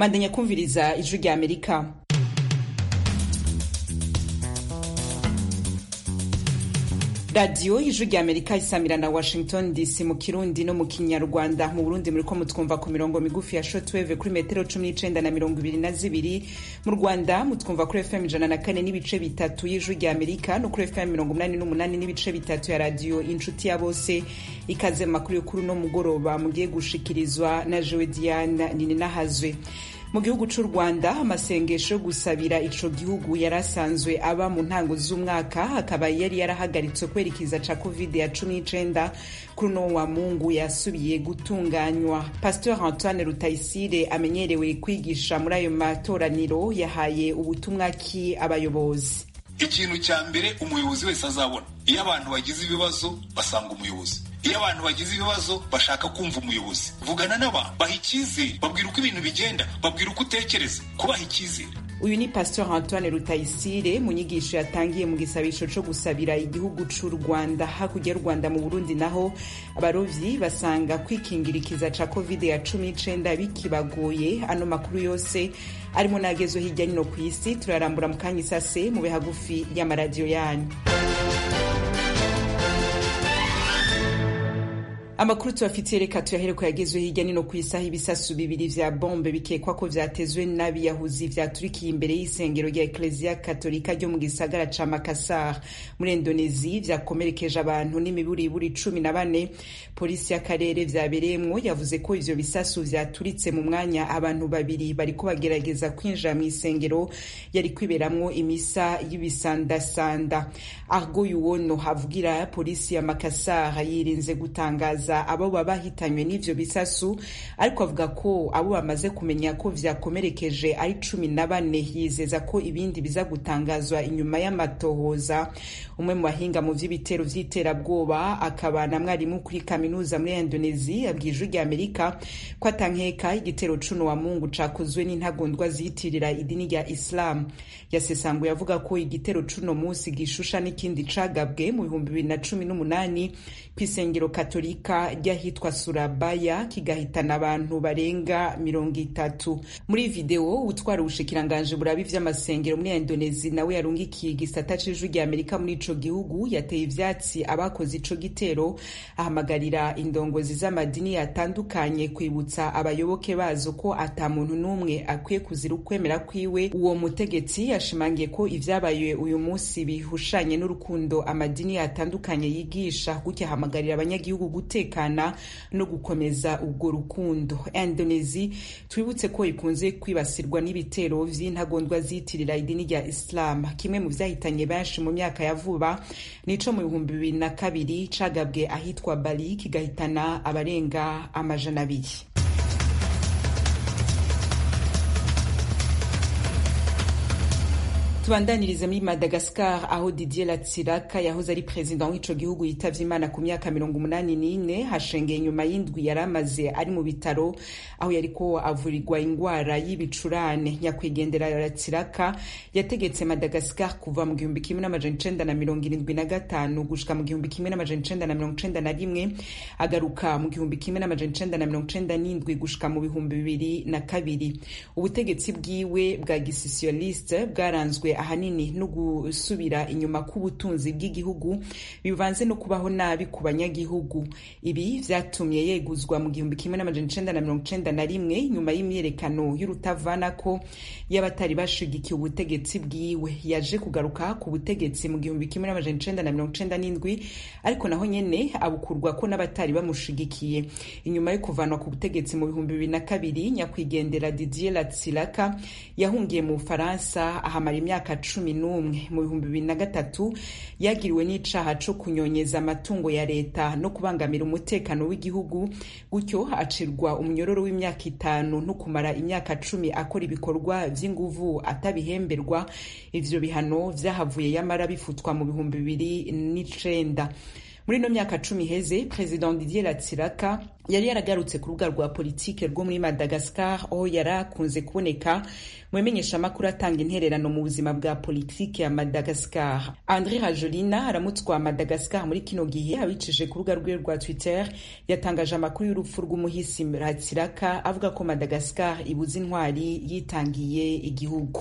mandanya kumviriza ijwi rya amerika radiyo y'ijwi rya amerika isamira na washington dc mu kirundi no mu kinyarwanda mu burundi muriko mutwumva ku mirongo migufi ya shotweve kuri metero cumi n'icenda na mirongo ibiri na zibiri mu rwanda mutwumva kuri fm ijana na kane n'ibice bitatu y'ijwi rya amerika no kuri fm mirongo umunani n'umunani n'ibice bitatu ya radiyo inshuti ya bose ikaze mu makuru y'ukuri no mugoroba mugiye gushikirizwa na jewe diane nininahazwe mu gihugu c'u rwanda amasengesho yo gusabira ico gihugu yari asanzwe aba mu ntango z'umwaka akaba yari yarahagaritswe kubera ikiza ca covid ya cumi n'icenda kuri uno wa mungu yasubiye gutunganywa pasteur antoine rutayisire amenyerewe kwigisha muri ayo matoraniro yahaye ubutumwa ki abayobozi ikintu cya mbere umuyobozi wese azabona iyo abantu bagize ibibazo basanga umuyobozi iyo abantu bagize ibibazo bashaka kumva umuyobozi vugana n'abantu baha icyizere babwira uko ibintu bigenda babwira uko utekereza kubaha icyizere uyu ni pasteur antoine rutayisire mu nyigisho yatangiye mu gisabisho co gusabira igihugu c'u rwanda hakurya y'u rwanda mu burundi naho abarovyi basanga kwikingirikiza ca covid ya cumi n'icenda bikibagoye ano makuru yose arimo n'agezo hirya nino ku isi turarambura mu kanya isase mu bihagufi y'amaradiyo yanyu amakuru tubafitiye reka tuyahere ko yagezwe hirya nino ku isaha ibisasu bibiri vya bombe bikekwa ko vyatezwe n'abiyahuzi vyaturikiye imbere y'isengero rya ekleziya katolika ryo mu gisagara ca makasar muri indonezi vyakomerekeje abantu n'imiburiburi cumi na bane polisi y'akarere vyabereyemwo yavuze ko ivyo bisasu vyaturitse mu mwanya abantu babiri bariko bagerageza kwinjira mw'isengero yari kwiberamwo imisa y'ibisandasanda argo yuwono havugira polisi ya makasar yirinze gutangaza abo baba bahitanywe n'ivyo bisasu ariko avuga ko abo bamaze kumenya ko vyakomerekeje ari cumi na bane yizeza ko ibindi biza gutangazwa inyuma y'amatohoza umwe mu bahinga mu vy'ibitero vy'iterabwoba akaba na mwarimu kuri kaminuza muri indonezi yabwiye ijwi rya amerika ko atankeka igitero cuno wa mungu cakozwe n'intagondwa ziyitirira idini rya islam yasesanguye avuga ko igitero cuno musi gishusha n'ikindi cagabwe mu bihumbi bibiri na cumi n'umunani kw'isengero katolika ry'ahitwa surabaya kigahitana abantu barenga mirongo itatu muri videwo utwara ubushikiranganje burabi vy'amasengero muri indonezi nawe yarungikiye igisata c'ijwi rya amerika muri ico gihugu yateye ivyatsi abakoze ico gitero ahamagarira indongozi z'amadini yatandukanye kwibutsa abayoboke bazo ko ata muntu n'umwe akwiye kuzira ukwemera kwiwe uwo mutegetsi yashimangiye ko ivyabaye uyu munsi bihushanye n'urukundo amadini yatandukanye yigisha gutya ahamagarira abanyagihugu gutekana no gukomeza ubwo rukundo indonezi twibutse ko ikunze kwibasirwa n'ibitero vy'intagondwa ziyitirira idini rya islam kimwe mu vyahitanye benshi mu myaka ya vuba nico mu bihumbi bibiri na kabiri cagabwe ahitwa bali kigahitana abarenga amajana abiri tubandanirize muri madagascar aho didier latsiraka yahoze ari perezida w'ico gihugu yitavye imana ku myaka mirongo umunani n'ine hashengeye inyuma y'indwi yari amaze ari mu bitaro aho yariko avurirwa ingwara y'ibicurane nyakwigendera latsiraka yategetse madagascar kuva mu gihumbi kimwe n'amajana icenda na mirongo irindwi na gatanu gushika mu gihumbi kimwe n'amajana icenda na mirongo icenda na rimwe agaruka mu gihumbi kimwe n'amajana icenda na mirongo icenda n'indwi gushika mu bihumbi bibiri na kabiri ubutegetsi bwiwe bwa gisosialiste bwaranzwe ahanini no gusubira inyuma k'ubutunzi bw'igihugu bivanze no kubaho nabi ku banyagihugu ibi vyatumye yeguzwa mu gihumbi kimwe n'amajana icenda na mirongo icenda na rimwe nyuma y'imyerekano y'urutavanako y'abatari bashigikiye ubutegetsi bwiwe yaje kugaruka ku butegetsi mu gihumbi kimwe n'amajana icenda na mirongo icenda n'indwi ariko naho nyene abukurwa ko n'abatari bamushigikiye inyuma yo kuvanwa ku butegetsi mu bihumbi bibiri na kabiri nyakwigendera didier latsiraka yahungiye mu bufaransa ahamara imyaka imyaka cumi n'umwe mu bihumbi bibiri na gatatu yagiriwe n'icaha co kunyonyeza amatungo ya leta no kubangamira umutekano w'igihugu gutyo acirwa umunyororo w'imyaka itanu no kumara imyaka cumi akora ibikorwa vy'inguvu atabihemberwa ivyo bihano vyahavuye yamara bifutwa mu bihumbi bibiri n'icenda muri ino myaka cumi iheze perezida didier ratsiraka yari yaragarutse ku rubuga rwa politike rwo muri madagascar aho yari akunze kuboneka mu bimenyeshamakuru atanga intererano mu buzima bwa politike ya madagascar andre rajolina aramutswa madagascar muri kino gihe abicishije ku rubuga rwe rwa twitter yatangaje amakuru y'urupfu rw'umuhisi ratsiraka avuga ko madagascar ibuze intwari yitangiye igihugu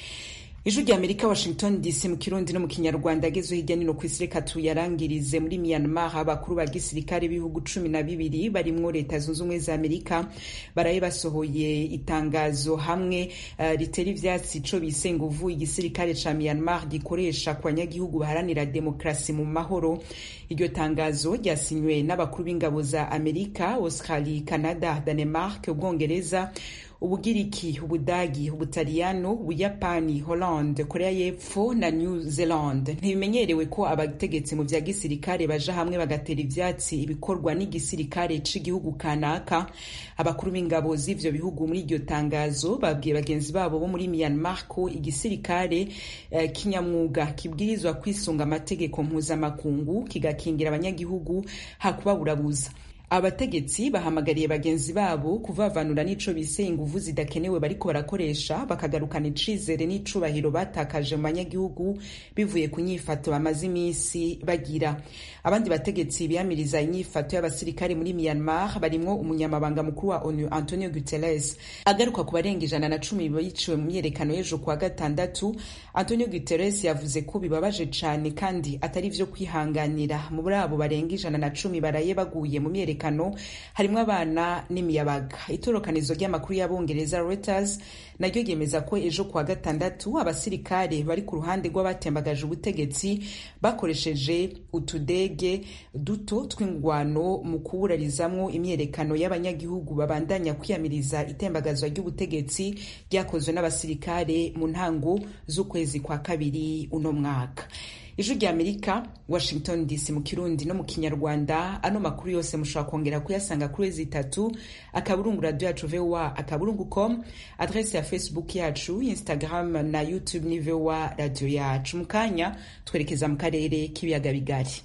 ijwi rya amerika washington dc mu kirundi no mu kinyarwanda agezwe hirya nino ku isi reka tuyarangirize muri myanmar abakuru ba gisirikare b'ibihugu cumi na bibiri barimwo leta zunze ubumwe za amerika baraye basohoye itangazo hamwe uh, ritera ivyatsi ico bise nguvu igisirikare ca myanmar gikoresha ku banyagihugu baharanira demokrasi mu mahoro iryo tangazo ryasinywe n'abakuru b'ingabo za amerika australie canada danemark ubwongereza ubugiriki ubudagi ubutaliyano ubuyapani hollande korea y'epfo na new zealand ntibimenyerewe ko abategetsi mu vya gisirikare baja hamwe bagatera ivyatsi ibikorwa n'igisirikare c'igihugu kanaka abakuru b'ingabo z'ivyo bihugu muri iryo tangazo babwiye bagenzi babo bo muri myanmar ko igisirikare uh, kinyamwuga kibwirizwa kwisunga amategeko mpuzamakungu kigakingira abanyagihugu hakubaburabuza abategetsi bahamagariye bagenzi babo kuvavanura n'ico bise inguvu zidakenewe bariko barakoresha bakagarukana icizere n'icubahiro batakaje mu banyagihugu bivuye ku nyifato bamaze imisi bagira abandi bategetsi biyamiriza inyifato y'abasirikare muri myanmar barimwo umunyamabanga mukuru wa onu antonio guterres agaruka ku barenga ijana na cumi biciwe mu myerekano y'ejo kuwa gatandatu antonio guterres yavuze ko bibabaje cane kandi atari vyo kwihanganira muri abo barenga ijana na cumi baraye baguye mu myerekano umutekano harimwo abana n'imiyabaga itorokanizo ry'amakuru y'abongereza Reuters naryo ryemeza ko ejo kuwa gatandatu abasirikare bari ku ruhande rw'abatembagaje ubutegetsi bakoresheje utudege duto tw'ingwano mu kuburarizamwo imyerekano y'abanyagihugu babandanya kwiyamiriza itembagazwa ry'ubutegetsi ryakozwe n'abasirikare mu ntango z'ukwezi kwa kabiri uno mwaka ijwi rya amerika washington dc mu kirundi no mu kinyarwanda ano makuru yose mushobora kongera kuyasanga kuri wezi itatu akaburungu radio yacu voa akaburungu com adrese ya facebook yacu instagram na youtube ni voa radio yacu mu kanya twerekeza mu karere k'ibiyaga bigari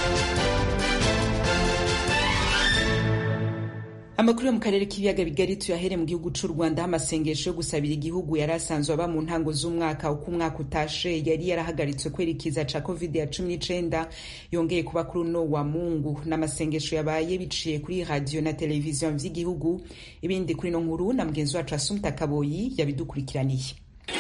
amakuru yo mu karere k'ibiyaga bigari tuyahere mu gihugu c'u rwanda aho amasengesho yo gusabira igihugu yari asanzwe aba mu ntango z'umwaka uko umwaka utashe yari yarahagaritswe kwerekeza ca covid ya cumi n'icenda yongeye kuba kuri uno wa mungu n'amasengesho yabaye biciye kuri radiyo na televiziyo vy'igihugu ibindi kuri ino nkuru na mugenzi wacu asumta kaboyi yabidukurikiraniye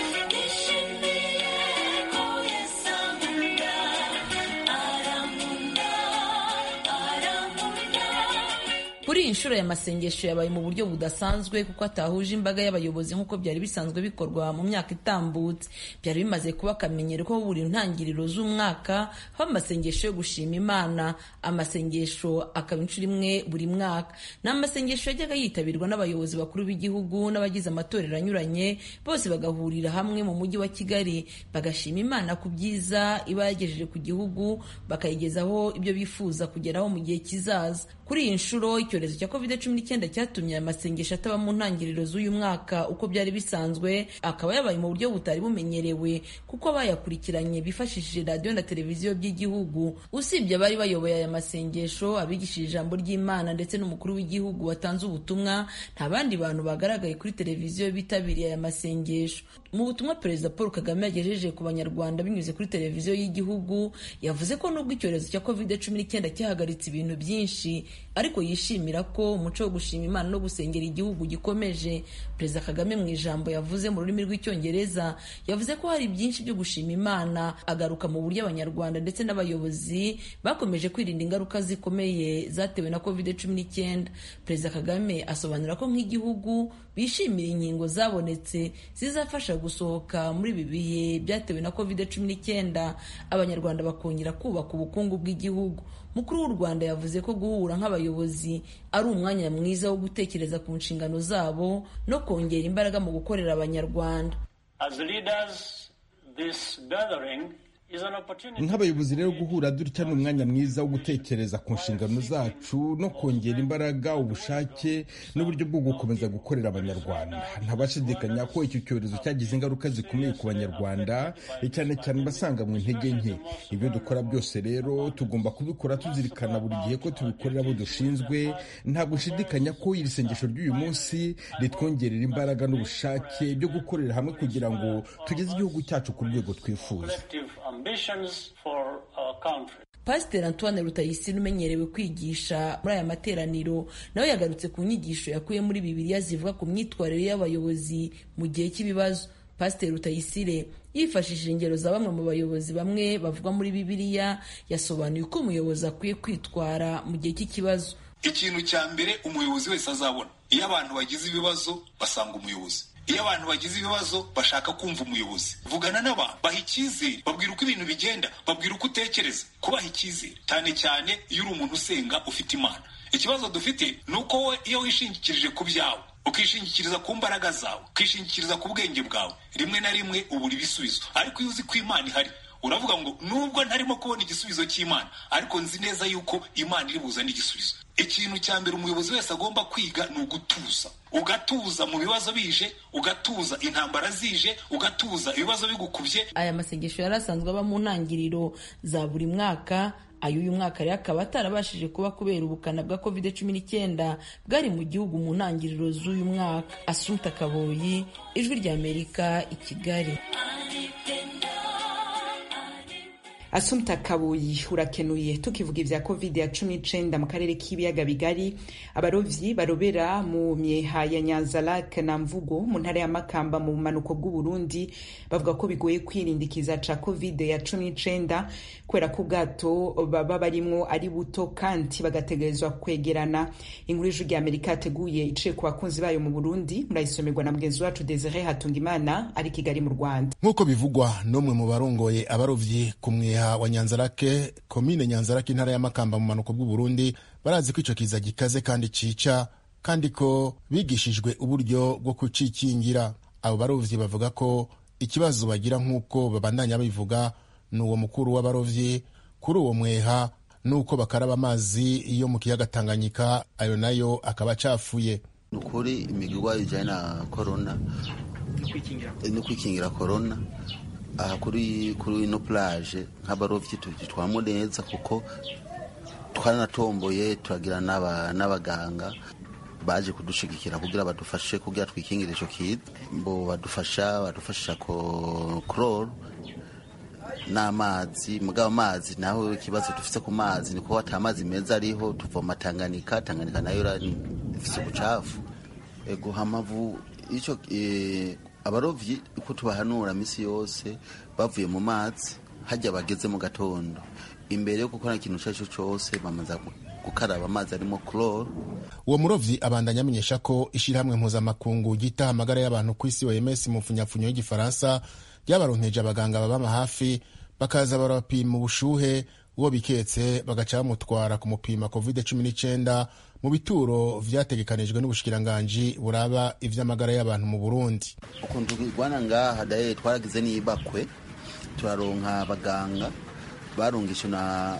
kuri iyi nshuro ya masengesho yabaye mu buryo budasanzwe kuko atahuje imbaga y'abayobozi nk'uko byari bisanzwe bikorwa mu myaka itambutse byari bimaze kuba akamenyero ko buri ntangiriro z'umwaka haba amasengesho yo gushima imana amasengesho akaba inshuro imwe buri mwaka ni amasengesho yajyaga yitabirwa n'abayobozi bakuru b'igihugu n'abagize amatorero anyuranye bose bagahurira hamwe mu mujyi wa kigali bagashima imana ku byiza iba yagejeje ku gihugu bakayigezaho ibyo bifuza kugeraho mu gihe kizaza kuri iyi nshuro icyorezo cya covid cumi n'icyenda cyatumye aya masengesho ataba mu ntangiriro z'uyu mwaka uko byari bisanzwe akaba yabaye mu buryo butari bumenyerewe kuko abayakurikiranye bifashishije radiyo na televiziyo by'igihugu usibye abari bayoboye aya masengesho abigishije ijambo ry'imana ndetse n'umukuru w'igihugu watanze ubutumwa nta bandi bantu bagaragaye kuri televiziyo bitabiriye aya masengesho mu butumwa perezida paul kagame yagejeje ku banyarwanda binyuze kuri televiziyo y'igihugu yavuze ko nubwo icyorezo cya covid cumi n'icyenda cyahagaritse ibintu byinshi ariko yishimira ko umuco wo gushima imana no gusengera igihugu gikomeje perezida kagame mu ijambo yavuze mu rurimi rw'icyongereza yavuze ko hari byinshi byo gushima imana agaruka mu buryo abanyarwanda ndetse n'abayobozi bakomeje kwirinda ingaruka zikomeye zatewe na covid cumi n'icyenda perezida kagame asobanura ko nk'igihugu bishimira inkingo zabonetse zizafasha gusohoka muri ibi bihe byatewe na covid cumi n'icyenda abanyarwanda bakongera kubaka ubukungu bw'igihugu mukuru w'u rwanda yavuze ko guhura nk'abayobozi ari umwanya mwiza wo gutekereza ku nshingano zabo no kongera imbaraga mu gukorera abanyarwanda As leaders, this gathering nk'abayobozi rero guhura dutya ni umwanya mwiza wo gutekereza ku nshingano zacu no kongera imbaraga ubushake n'uburyo bwo gukomeza gukorera abanyarwanda ntabashidikanya ko icyo cyorezo cyagize ingaruka zikomeye ku banyarwanda cyane cyane basanga mu intege nke ibyo dukora byose rero tugomba kubikora tuzirikana buri gihe ko tubikorera abo dushinzwe nta gushidikanya ko iri sengesho ry'uyu munsi ritwongerera imbaraga n'ubushake byo gukorera hamwe kugira ngo tugeze igihugu cyacu ku rwego twifuza pasiteri antoine rutayisire umenyerewe kwigisha muri aya materaniro nawe yagarutse ku nyigisho yakuye muri bibiliya zivuga ku myitwarire y'abayobozi mu gihe cy'ibibazo pasiteri rutayisire yifashishije ingero za bamwe mu bayobozi bamwe bavugwa muri bibiliya yasobanuye uko umuyobozi akwiye kwitwara mu gihe cy'ikibazo ikintu cya mbere umuyobozi wese azabona iyo abantu bagize ibibazo basanga umuyobozi iyo abantu bagize ibibazo bashaka kumva umuyobozi vugana n'abantu baha icyizere babwira uko ibintu bigenda babwira uko utekereza kubaha icyizere cyane cyane iyo uri umuntu usenga ufite imana ikibazo dufite ni uko wowe iyo wishingikirije ku byawe ukishingikiriza ku mbaraga zawe ukishingikiriza ku bwenge bwawe rimwe na rimwe ubura ibisubizo ariko iyo uzi ko imana ihari uravuga ngo nubwo ntarimo kubona igisubizo cy'imana ariko nzi neza yuko imana iri buzane igisubizo ikintu cya mbere umuyobozi wese agomba kwiga ni ugutuza ugatuza mu bibazo bije ugatuza intambara zije ugatuza ibibazo bigukubye aya masengesho yari asanzwe aba mu ntangiriro za buri mwaka ay'uyu mwaka rero akaba atarabashije kuba kubera ubukana bwa covid cumi n'icyenda bwari mu gihugu mu ntangiriro z'uyu mwaka asunta kaboyi ijwi ry'amerika i kigali asumta kabuyi urakenuye tukivuga ibya covid ya cumi n'icenda mu karere k'ibiyaga bigari abarovyi barobera mu myeha ya nyanzarake na mvugo mu ntara ya makamba mu bumanuko bw'uburundi bavuga ko bigoye kwirindikiza ca covid ya cumi n'icenda kubera ko ubwato baba barimwo ari buto kandi bagategerezwa kwegerana inkuru y'ijwi rya amerika yateguye iciye ku bakunzi bayo mu burundi murayisomerwa na mugenzi wacu desire hatungimana ari kigali mu rwanda nk'uko bivugwa n'umwe mu barongoye abarovyi ku mweha wa nyanzarake komine nyanzarake intara ya makamba mu manuko bw'uburundi barazi ko ico kiza gikaze kandi cica kandi ko bigishijwe uburyo bwo kucikingira abo barovyi bavuga ko ikibazo bagira nk'uko babandanya bivuga ni uwo mukuru w'abarovyi kuri uwo mweha nuko bakaraba amazi yo mu kiyaga tanganyika ayo nayo akaba acafuye ni ukuri imigirwa ijyanye na korona no kwikingira korona aha kuri kuri ino plage nk'abarovyi tubitwamo neza kuko twaranatomboye turagira n'abaganga baje kudushigikira kugira badufashe kugira twikingire ico kiza bo badufasha badufashisha chloro n'amazi mugabo amazi naho ikibazo dufise ku mazi niko ata amazi meza ariho tuvoma Tanganyika Tanganyika nayo ifise ubucafu ego hamavu ico abarovyi uko tubahanura misi yose bavuye mu mazi hajya bageze mu gatondo imbere yo gukora ikintu icyo ari cyo cyose bamaze gukaraba amazi arimo chloro uwo murovyi abandanya amenyesha ko ishyirahamwe mpuzamakungu ryita amagara y'abantu ku isi OMS mu mfunyapfunyo y'igifaransa ryabaronkeje abaganga babama hafi bakaza barabapima ubushuhe uwo biketse bagaca bamutwara kumupima covid cumi n'icyenda mu bituro vyategekanijwe n'ubushikiranganji buraba ivy'amagara y'abantu mu Burundi ukuntu tugwana ngaha daye twaragize n'ibakwe turaronka abaganga barungishwe na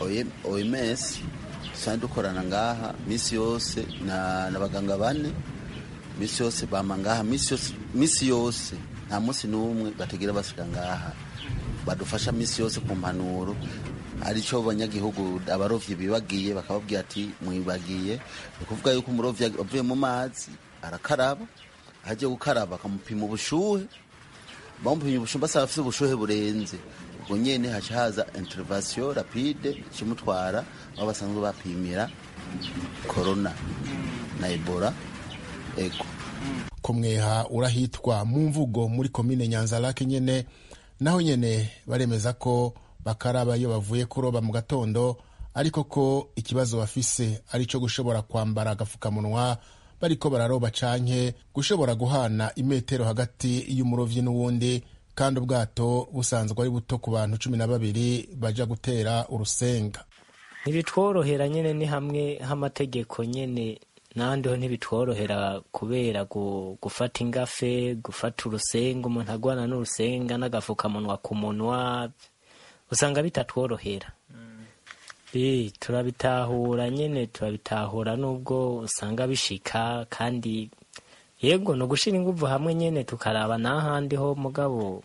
OMS dusanzwe dukorana ngaha misi yose na n'abaganga bane misi yose bama ngaha misi yose misi yose nta munsi n'umwe bategera basiga ngaha badufasha misi yose ku mpanuro aricyo banyagihugu abarovyi bibagiye bakababwira ati mwibagiye ni ukuvuga yuko umurovyi avuye mu mazi arakaraba ahagiye gukaraba akamupima ubushuhe bamupimye ubushuhe basaba afise ubushuhe burenze ubwo nyene haca haza intervention rapide ikimutwara aho basanzwe bapimira corona na ebola ego kumweha urahitwa mu mvugo muri komine nyanzarake nyene naho nyene baremeza ko bakaraba iyo bavuye kuroba mu gatondo ariko ko ikibazo bafise ari cyo gushobora kwambara agapfukamunwa bariko bararoba canke gushobora guhana imetero hagati y'umurovyi n'uwundi kandi ubwato busanzwe ari buto ku bantu cumi na babiri baja gutera urusenga ntibitworohera nyene ni hamwe h'amategeko nyene nandi ho ntibitworohera kubera gufata ingafe gufata urusenga umuntu agwana n'urusenga n'agafukamunwa ku munwa usanga bitatworohera turabitahura nyine turabitahura nubwo usanga bishika kandi yego ni ugushyira ingufu hamwe nyine tukaraba n'ahandi ho mugabo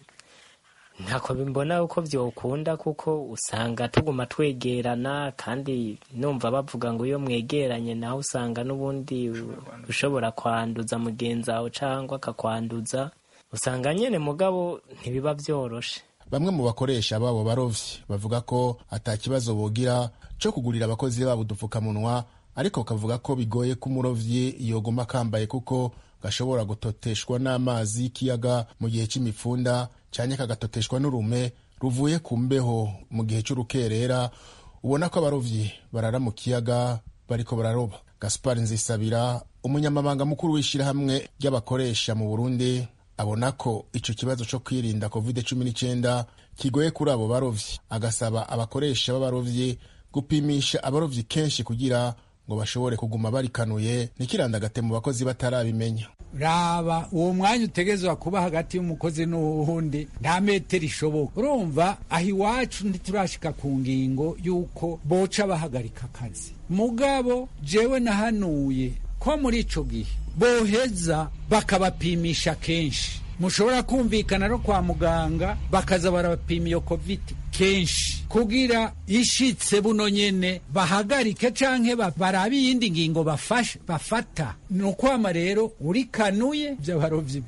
ntako bimbona uko byokunda kuko usanga tuguma twegerana kandi numva bavuga ngo iyo mwegeranye nawe usanga n'ubundi ushobora kwanduza mugenzi wawe cyangwa akakwanduza usanga nyine mugabo ntibiba byoroshe bamwe mu bakoresha babo barovyi bavuga ko ata kibazo bogira cyo kugurira abakozi babo udupfukamunwa ariko kavuga ko bigoye ko umurovyi yoguma akambaye kuko gashobora gutoteshwa n'amazi y'ikiyaga mu gihe cy'imifunda cyane kagatoteshwa n'urume ruvuye ku mbeho mu gihe cy'urukerera ubona ko abarovyi barara mu kiyaga bariko bararoba gaspar nzisabira umunyamabanga mukuru w'ishyirahamwe ry'abakoresha mu burundi abona ko icyo kibazo cyo kwirinda covid cumi n'icyenda kigoye kuri abo barovyi agasaba abakoresha b'abarovyi gupimisha abarovyi kenshi kugira ngo bashobore kuguma barikanuye ntikirandagate mu bakozi batarabimenya raba uwo mwanya utegezwa kuba hagati y'umukozi n'uwundi nta metero ishoboka urumva aho iwacu ntiturashika ku ngingo y'uko boca bahagarika akazi mugabo jewe nahanuye ko muri ico gihe boheza bakabapimisha kenshi mushobora kumvikana no kwa muganga bakaza barabapima iyo covid kenshi kugira ishitse buno nyene bahagarike canke barabe iyindi ngingo bafashe bafata ni ukwama rero urikanuye vy'abarovyi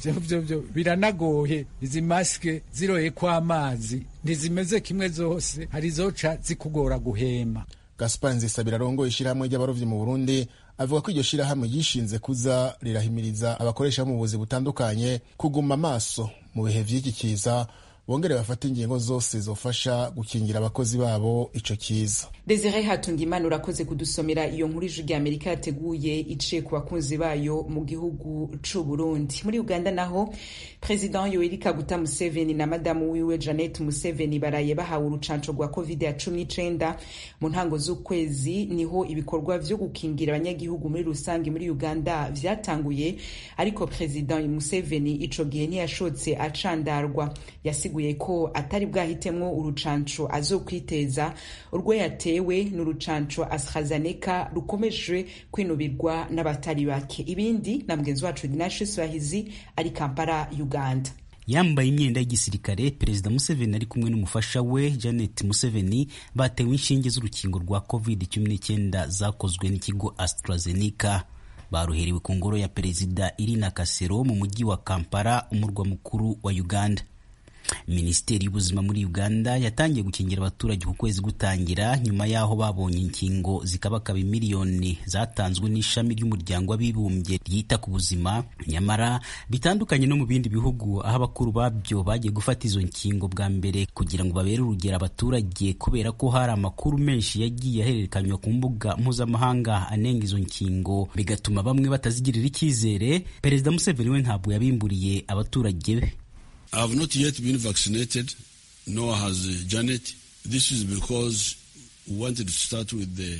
vyo biranagoye izi masike ziroye kw'amazi ntizimeze kimwe zose hari zoca zikugora guhema gaspar nzisabira arongoye ishyirahamwe ry'abarovyi mu burundi avuga ko iryo shirahamwe ryishinze kuza rirahimiriza abakoresha mu buvuzi butandukanye kuguma amaso mu bihe vy'iki kiza bongere bafate ingingo zose zofasha gukingira abakozi babo ico kiza desire hatungimana urakoze kudusomera iyo nkuru ijwi rya amerika yateguye iciye ku bakunzi bayo mu gihugu c'u burundi muri uganda naho president yoweri kaguta museveni na madamu wiwe janet museveni baraye bahawe urucanco rwa covid ya cumi n'icenda mu ntango z'ukwezi niho ibikorwa vyo gukingira abanyagihugu muri rusange muri uganda vyatanguye ariko president museveni ico gihe ntiyashotse acandarwa yasiguye ko atari bwahitemwo urucanco azokwiteza urwo yatewe n'urucanco AstraZeneca rukomeje kwinubirwa n'abatari bake ibindi na mugenzi wacu Dinashe Swahizi ari Kampala Uganda yambaye imyenda y'igisirikare perezida museveni ari kumwe n'umufasha we janet museveni batewe inshinge z'urukingo rwa covid 19 zakozwe n'ikigo AstraZeneca baruherewe ku ngoro ya perezida irina kasero mu mujyi wa kampala umurwa mukuru wa uganda minisiteri y'ubuzima muri uganda yatangiye gukingira abaturage ku kwezi gutangira nyuma y'aho babonye inkingo zikabakaba miliyoni zatanzwe n'ishami ry'umuryango w'abibumbye ryita ku buzima nyamara bitandukanye no mu bindi bihugu aho abakuru babyo bagiye gufata izo nkingo bwa mbere kugira ngo babere urugero abaturage kubera ko hari amakuru menshi yagiye ahererekanywa ku mbuga mpuzamahanga anenga izo nkingo bigatuma bamwe batazigirira icyizere perezida museveni we ntabwo yabimburiye abaturage be I have not yet been vaccinated, nor has uh, Janet. This is because we wanted to start with the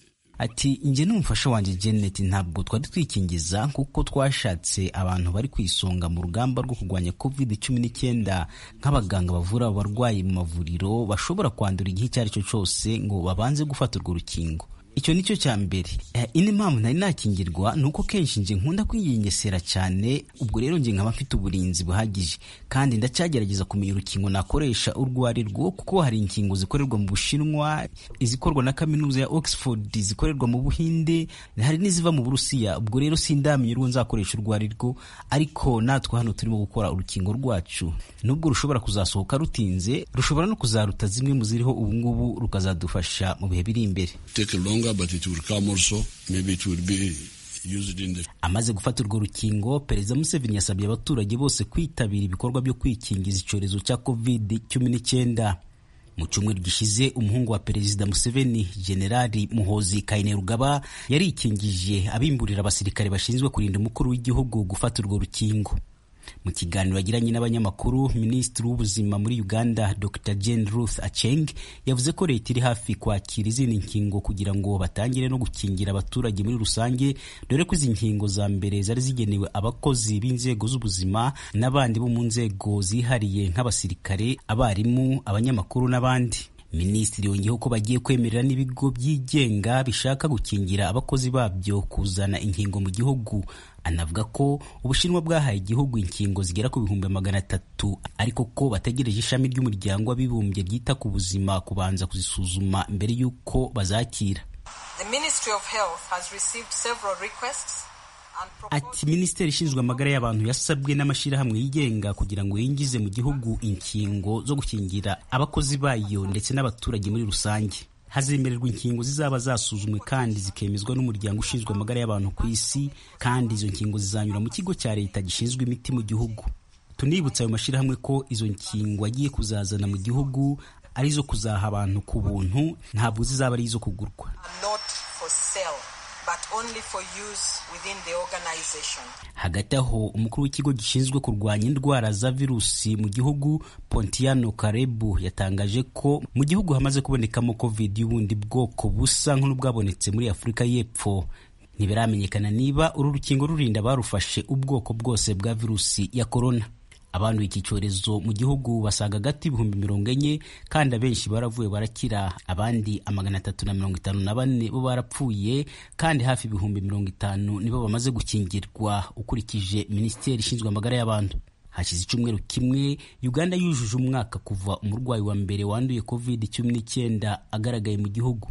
ati njye n'umufasha wanjye Janet ntabwo twari twikingiza kuko twashatse abantu bari ku isonga mu rugamba rwo kurwanya covid cumi n'icyenda nk'abaganga bavura abarwayi mu mavuriro bashobora kwandura igihe icyo ari cyo cyose ngo babanze gufata urwo rukingo icyo nicyo cya mbere indi mpamvu nari nakingirwa ni uko kenshi nje nkunda kwiyengesera cyane ubwo rero nje nkaba mfite uburinzi buhagije kandi ndacyagerageza kumenya urukingo nakoresha urwo ari rwo kuko hari inkingo zikorerwa mu bushinwa izikorwa na kaminuza ya oxford zikorerwa mu buhinde hari n'iziva mu burusiya ubwo rero sindamenya urwo nzakoresha urwo ari rwo ariko natwe hano turimo gukora urukingo rwacu nubwo rushobora kuzasohoka rutinze rushobora no kuzaruta zimwe mu ziriho ubungubu rukazadufasha mu bihe biri imbere amaze gufata urwo rukingo perezida museveni yasabye abaturage bose kwitabira ibikorwa byo kwikingiza icyorezo cya covid cumi n'icyenda mu cyumweru gishize umuhungu wa perezida museveni generali muhozi kainerugaba yarikingije abimburira abasirikare bashinzwe kurinda umukuru w'igihugu gufata urwo rukingo mu kiganiro yagiranye n'abanyamakuru minisitiri w'ubuzima muri uganda dr jane ruth acheng yavuze ko leta iri hafi kwakira izindi nkingo kugira ngo batangire no gukingira abaturage muri rusange dore ko izi nkingo za mbere zari zigenewe abakozi b'inzego z'ubuzima n'abandi bo mu nzego zihariye nk'abasirikare abarimu abanyamakuru n'abandi minisitiri yongeyeho ko bagiye kwemerera n'ibigo byigenga bishaka gukingira abakozi babyo kuzana inkingo mu gihugu anavuga ko ubushinwa bwahaye igihugu inkingo zigera ku bihumbi magana atatu ariko ko bategereje ishami ry'umuryango w'abibumbye ryita ku buzima kubanza kuzisuzuma mbere y'uko bazakira Ati minisiteri ishinzwe amagara y'abantu yasabwe n'amashyirahamwe yigenga kugira ngo yinjize mu gihugu inkingo zo gukingira abakozi bayo ndetse n'abaturage muri rusange hazemererwa inkingo zizaba zasuzumwe kandi zikemezwa n'umuryango ushinzwe amagara y'abantu ku isi kandi izo nkingo zizanyura mu kigo cya leta gishinzwe imiti mu gihugu tunibutsa ayo mashyirahamwe ko izo nkingo agiye kuzazana mu gihugu ari izo kuzaha abantu ku buntu ntabwo zizaba ari izo kugurwa hagati aho umukuru w'ikigo gishinzwe kurwanya indwara za virusi mu gihugu pontiano karebu yatangaje ko mu gihugu hamaze kubonekamo covid y'ubundi bwoko busa nk'ubwabonetse muri afurika y'epfo ntibiramenyekana niba uru rukingo rurinda barufashe ubwoko bwose bwa virusi ya korona abanduye iki cyorezo mu gihugu basaga agati ibihumbi mirongo enye kandi abenshi baravuye barakira abandi amagana atatu na mirongo itanu na bane bo barapfuye kandi hafi ibihumbi mirongo itanu nibo bamaze gukingirwa ukurikije minisiteri ishinzwe amagara y'abantu hashize icyumweru kimwe uganda yujuje umwaka kuva umurwayi wa mbere wanduye covid cumi n'icyenda agaragaye mu gihugu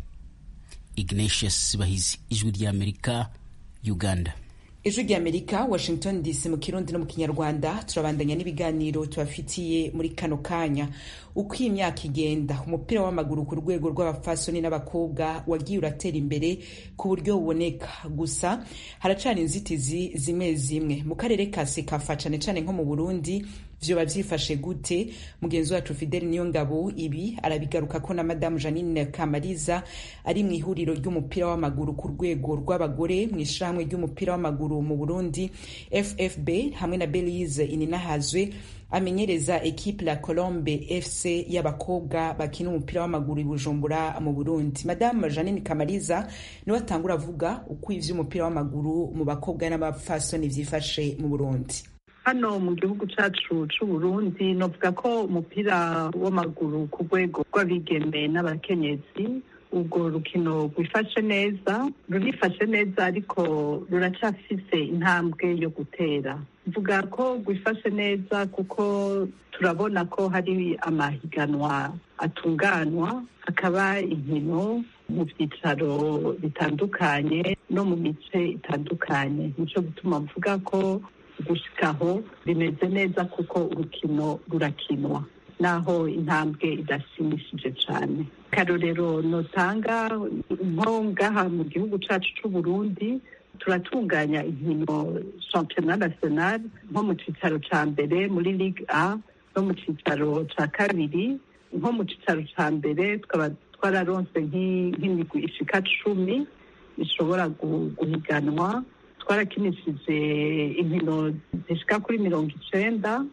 ignatius bahizi ijwi ry'amerika uganda ijwi ry'amerika washington dc mu kirundi no mu kinyarwanda turabandanya n'ibiganiro tubafitiye muri kano kanya uko iyi myaka igenda umupira w'amaguru ku rwego rw'abafasoni n'abakobwa wagiye uratera imbere ku buryo buboneka gusa haracana inzitizi zimwe zimwe mu karere ka sekafa cane cane nko mu burundi vyoba vyifashe gute mugenzi wacu fideli niyo ngabo ibi arabigaruka ko na madamu janine kamariza ari mu ihuriro ry'umupira w'amaguru ku rwego rw'abagore mu ishirahamwe ry'umupira w'amaguru mu burundi ffb hamwe na belize ininahazwe amenyereza ekipe la colombe fc y'abakobwa bakina umupira w'amaguru i bujumbura mu burundi madamu janine kamariza niwe atangura avuga uko ivy'umupira w'amaguru mu bakobwa n'abapfasoni vyifashe mu burundi hano mu gihugu cyacu c'uburundi novuga ko umupira w'amaguru ku rwego rw'abigeme n'abakenyezi ubwo rukino rwifashe neza rurifashe neza ariko ruracafise intambwe yo gutera mvuga ko rwifashe neza kuko turabona ko hari amahiganwa atunganwa hakaba inkino mu byicaro bitandukanye no mu mice itandukanye nico gutuma mvuga ko gushikaho bimeze neza kuko urukino rurakinwa naho intambwe idashimishije cyane karorero notanga nko ngaha mu gihugu cyacu cy'u Burundi turatunganya inkino championnat national nko mu cyicaro cya mbere muri ligue a no mu cyicaro cya kabiri nko mu cyicaro cya mbere tukaba twararonse nk'imigwi ishika cumi ishobora guhiganwa twarakinishije inkino zishika kuri mirongo icenda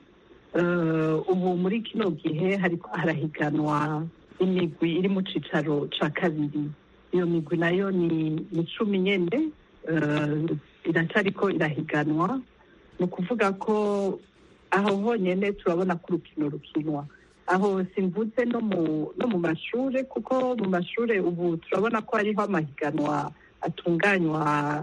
ubu muri kino gihe harahiganwa imigwi iri mu cicaro ca kabiri iyo migwi nayo ni cumi nyene iracariko irahiganwa ni ukuvuga ko aho honyene turabona ko urukino rukinwa aho simvuze no mu no mu mashure kuko mu mashure ubu turabona ko hariho amahiganwa atunganywa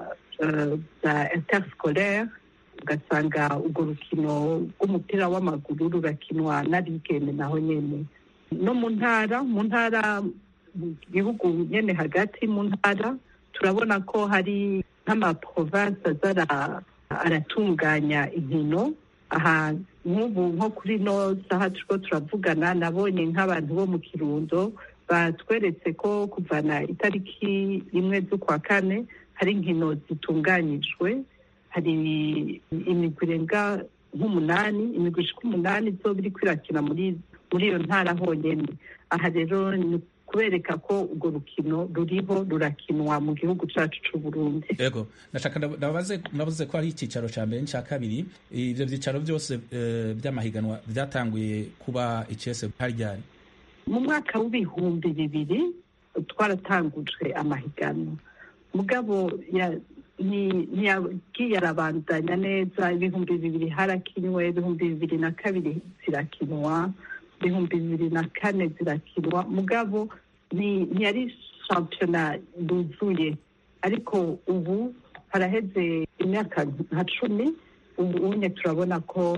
za interscolaire ugasanga urwo rukino rw'umupira w'amaguru rurakinwa n'abigeme naho nyene no mu ntara mu ntara mu gihugu nyene hagati mu ntara turabona ko hari nk'amaprovince aza aratunganya inkino aha nk'ubu nko kuri no saha turiko turavugana nabonye nk'abantu bo mu kirundo batweretse ko kuvana itariki imwe z'ukwa kane hari inkino zitunganyijwe hari imigwi irenga nk'umunani imigwi ishika umunani izoba iriko irakina muri muri iyo ntara honyene aha rero ni kubereka ko urwo rukino ruriho rurakinwa mu gihugu cyacu cy'u Burundi yego ndashaka ndabaze navuze ko hari icyicaro cya mbere n'icya kabiri ibyo byicaro byose by'amahiganwa byatanguye kuba icese haryari mu mwaka w'ibihumbi bibiri twaratangujwe amahiganwa mugabo ntiyagiye arabandanya neza ibihumbi bibiri harakinwe ibihumbi bibiri na kabiri zirakinwa ibihumbi bibiri na kane zirakinwa mugabo ntiyari shampiyona yuzuye ariko ubu haraheze imyaka nka cumi ubu unye turabona ko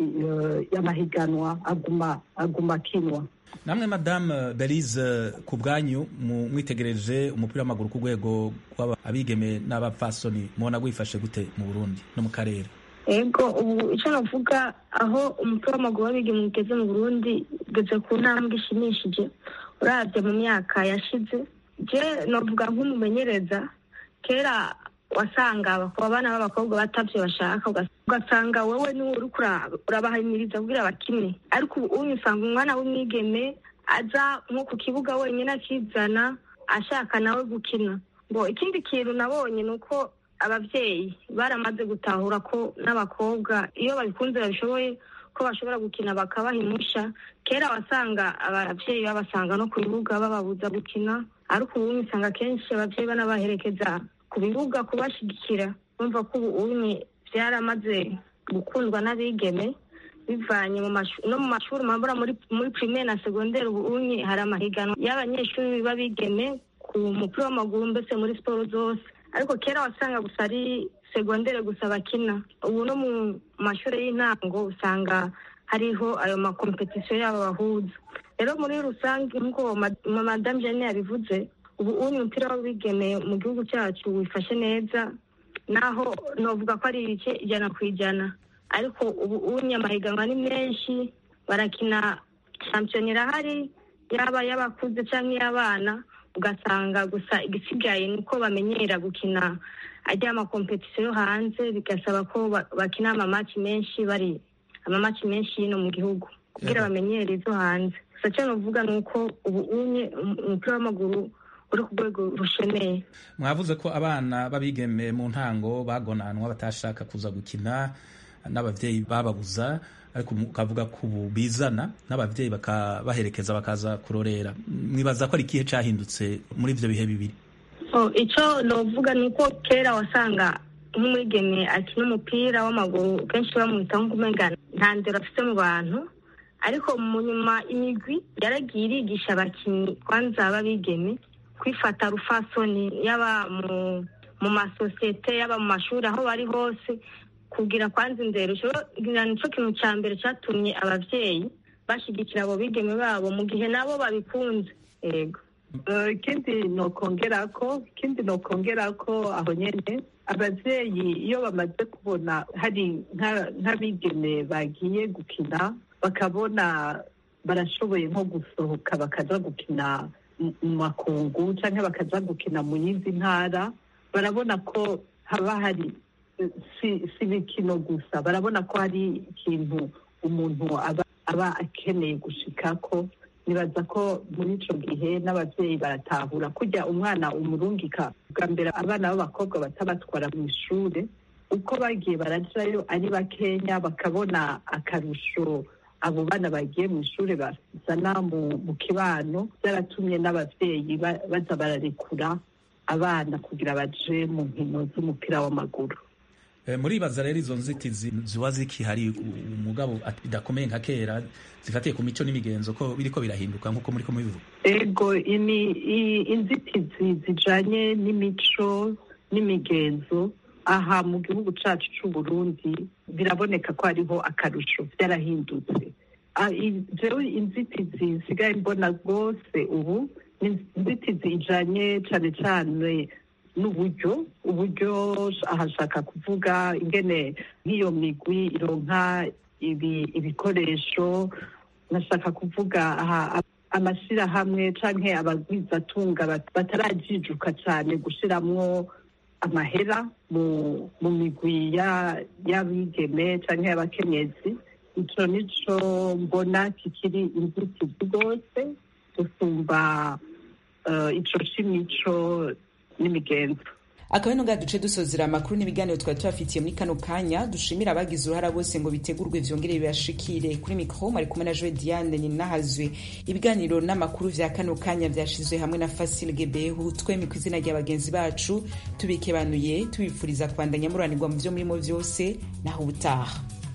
amahiganwa aguma aguma akinwa namwe madamu berize ku bwanyu mwitegereje umupira w'amaguru ku rwego rw'abigeme n'abapfasoni mubona wifashe gute mu burundi no mu karere ego ubu icyo navuga aho umupira w'amaguru w'abigeme ugeze mu burundi ugeze ku ntambwe ishimishije urabye mu myaka yashize je navuga nk'umumenyereza kera wasanga abana b'abakobwa batavyo bashaka ugasanga wowe niwe uriko urabahamiriza kugira bakine ariko ubu uyu usanga umwana w'umwigeme aza nko ku kibuga wenyine akizana ashaka nawe gukina ngo ikindi kintu nabonye ni uko abavyeyi baramaze gutahura ko n'abakobwa iyo babikunze babishoboye ko bashobora gukina bakabaha impusha kera wasanga abavyeyi babasanga no ku bibuga bababuza gukina ariko ubu usanga kenshi abavyeyi banabaherekeza ku bibuga kubashigikira bumva ko ubu unye byaramaze gukundwa n'abigeme bivanye no mu mashuri mabura muri muri primaire na secondaire ubu unye hari amahiganwa y'abanyeshuri b'abigeme ku mupira w'amaguru mbese muri siporo zose ariko kera wasanga gusa ari segondere gusa bakina ubu no mu mashuri y'intango usanga hariho ayo makompetisiyo yabo bahuza rero muri rusange nk'uko madamu jane yabivuze ubu uyu mupira w'abigeme mu gihugu cyacu wifashe neza naho novuga ko ari ibice ijana ku ijana ariko ubu unye amahiganwa ni menshi barakina shampiyona irahari yaba y'abakuze cyangwa iy'abana ugasanga gusa igisigaye ni uko bamenyera gukina ajya amakompetisiyo yo hanze bigasaba ko bakina amamaci menshi bari amamaci menshi y'ino mu gihugu kugira bamenyere izo hanze gusa cyo nuvuga ni uko ubu unye umupira w'amaguru uri ku rwego rushemeye mwavuze ko abana b'abigeme mu ntango bagonanwa batashaka kuza gukina n'ababyeyi bababuza ariko ukavuga ko ubu bizana n'ababyeyi bakabaherekeza bakaza kurorera mwibaza ko ari ikihe cyahindutse muri ibyo bihe bibiri icyo navuga ni uko kera wasanga nk'umwigeme akina umupira w'amaguru kenshi bamwita nk'umenga nta ndero afite mu bantu ariko mu nyuma imigwi yaragiye irigisha abakinnyi kwanza b'abigeme kwifata rufasoni yaba mu masosiyete yaba mu mashuri aho bari hose kugira kwanza indero nicyo kintu cya mbere cyatumye ababyeyi bashyigikira abo bigeme babo mu gihe nabo babikunze yego ikindi ni ukongera ko ikindi ni ukongera ko aho nyine ababyeyi iyo bamaze kubona hari nk'abigeme bagiye gukina bakabona barashoboye nko gusohoka bakaza gukina mu makungu cyangwa bakaza gukina mu yindi ntara barabona ko haba hari si imikino gusa barabona ko hari ikintu umuntu aba akeneye gushika ko nibaza ko muri icyo gihe n'ababyeyi baratahura kujya umwana umurungika bwa mbere abana b'abakobwa batabatwara mu ishuri uko bagiye barajyayo ari bakenya bakabona akarusho abo bana bagiye mu ishuri bazana mu kibano byaratumye n'ababyeyi baza bararekura abana kugira baje mu nkino z'umupira w'amaguru muribaza rero izo nzitizi ziba zikihari umugabo bidakomeye nka kera zifatiye ku mico n'imigenzo ko biriko birahinduka nk'uko muri ko mubivuga ego inzitizi zijanye n'imico n'imigenzo aha mu gihugu cacu c'u Burundi biraboneka ko hariho akarusho byarahindutse jewe inzitizi nsigaye mbona rwose ubu ni inzitizi ijanye cane cane n'uburyo uburyo ahashaka kuvuga ingene nk'iyo migwi ironka ibikoresho nashaka kuvuga amashyirahamwe canke abagwizatunga batarajijuka cyane gushiramwo amahera mu migwi y'abigeme canke y'abakenyezi ico nico mbona kikiri inzitizi rwose gusumba uh, ico c'imico n'imigenzo akaba ino ngaha duce dusozera amakuru n'ibiganiro twari tubafitiye muri kano kanya dushimira abagize uruhara bose ngo bitegurwe vyongere bibashikire kuri mikro mari kumwe na joe diane ninahazwe ibiganiro n'amakuru vya kano kanya vyashizwe hamwe na fasil gebehu twemi ku izina rya bagenzi bacu tubikebanuye tubipfuriza kubandanya muranirwa mu vyo murimo vyose naho ubutaha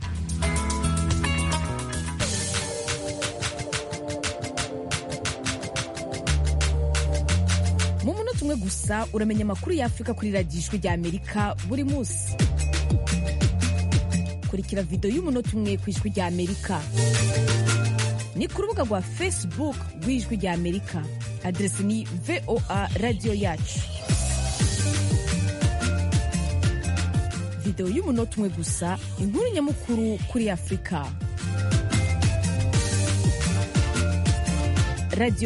mu munota umwe gusa uramenya amakuru y'afurika kuri radiyo ijwi rya amerika buri munsi kurikira videwo y'umunota umwe ku ijwi rya amerika ni ku rubuga rwa facebook rw'ijwi rya amerika aderesi ni voa radiyo yacu videwo y'umunota umwe gusa inkuru nyamukuru kuri afurika radiyo